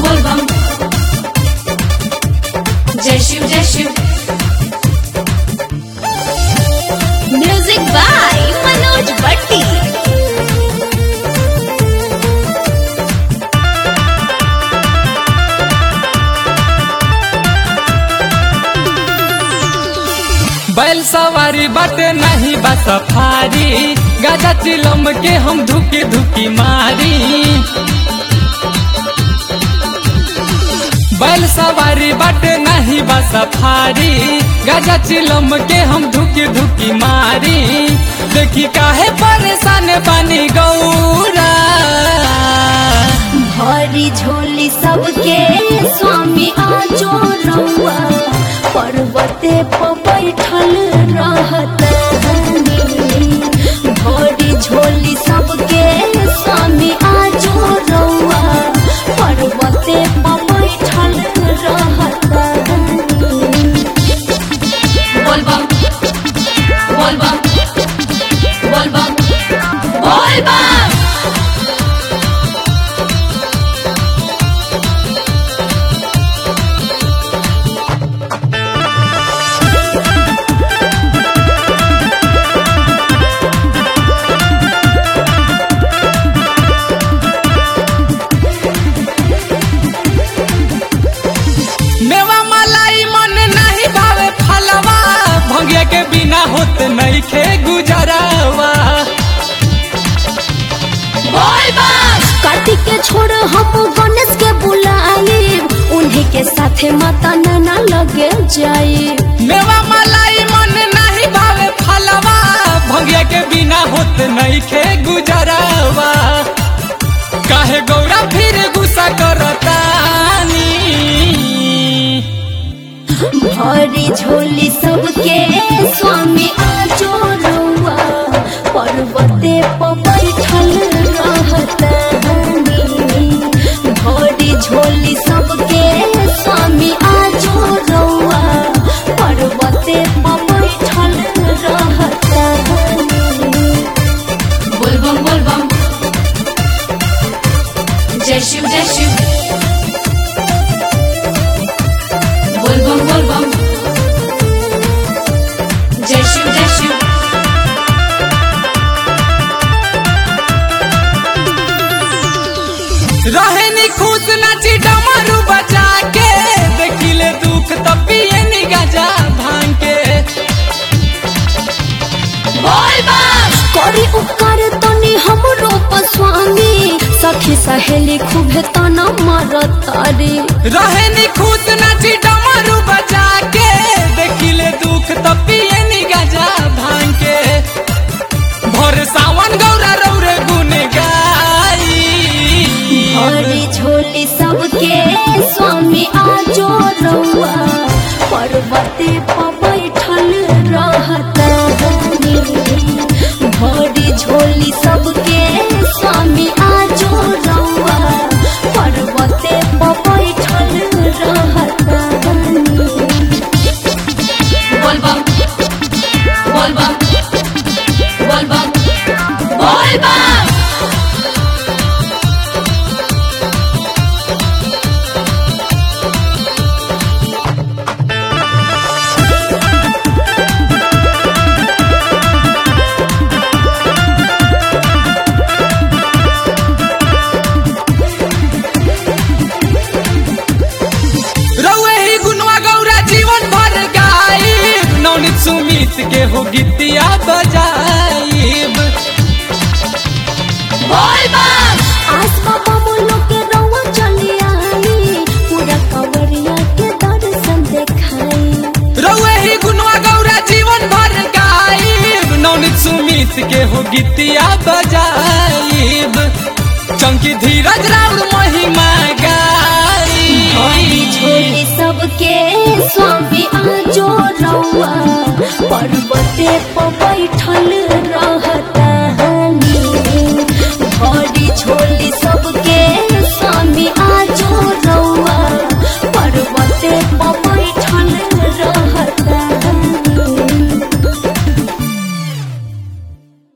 बोल बम जय शिव जय शिव म्यूजिक बाय मनोज भट्टी बैल सवारी बाटे नहीं बा सफारी गाजा चिलम के हम धुकी धुकी मारी बैल सवारी बाटे नहीं बा सफारी गाजा चिलम के हम धुकी धुकी मारी देखी काहे परेशान बानी गौरा भरी झोली सबके स्वामी आजो रउआ पर्वते पर बैठल रहत भरी झोली सबके स्वामी आजो रउआ पर्वते पर बैठल रहत बोल बम बोल बम बोल बम बोल बम मेवा मलाई मन नहीं भावे फलवा भंगे के बिना होत नहीं खे गुजरावा कार्तिक के छोड़ हम गणेश के बुलाए उन्हीं के साथे माता नैना लगे जाए मेवा मलाई मन नहीं भावे फलवा भंगे के बिना होत नहीं खे गुजरावा काहे गौरा फिर गुस्सा करतानी भरी झोली सबके स्वामी आजो रउआ पर्वते पर बैठल रहत भरी झोली सबके स्वामी आजो रउआ पर्वते पर बैठल रहत बोल बम बोल बम जय शिव जय शिव बोल बम बोल बम जय शिव जय शिव रहे नी खुश नाची डमरू बजा के देखिले दुख तब पिए नी गजा भांग के बोल बम करी उपकार तनी हमरो पर स्वामी सखी सहेली खूबे तना मारतारी रहे नी खुश नाची डमरू बजा के देखिले दुख तब पिए नी गजा भांग के भोर सावन गौरा रौरे गुन गाई हरी झोली सबके स्वामी आजो रउआ पर्वते पर बैठल रहत भरी झोली सबके स्वामी आजो रउआ पर्वते पर बैठल रहत बोल बम बोल बम बोल बम बोल बम रउए ही गुनवा गौरा जीवन भर गाई नवनीत सुमित के हो गीतिया बजाईब बोल बम आस बाबा बोलो के रउआ चली आई पूरा कवरिया के दर्शन देखाई रउए ही गुनवा गौरा जीवन भर गाईब नवनीत सुमित के हो गीतिया बजाईब चंकी धीरज राउर महिमा गाई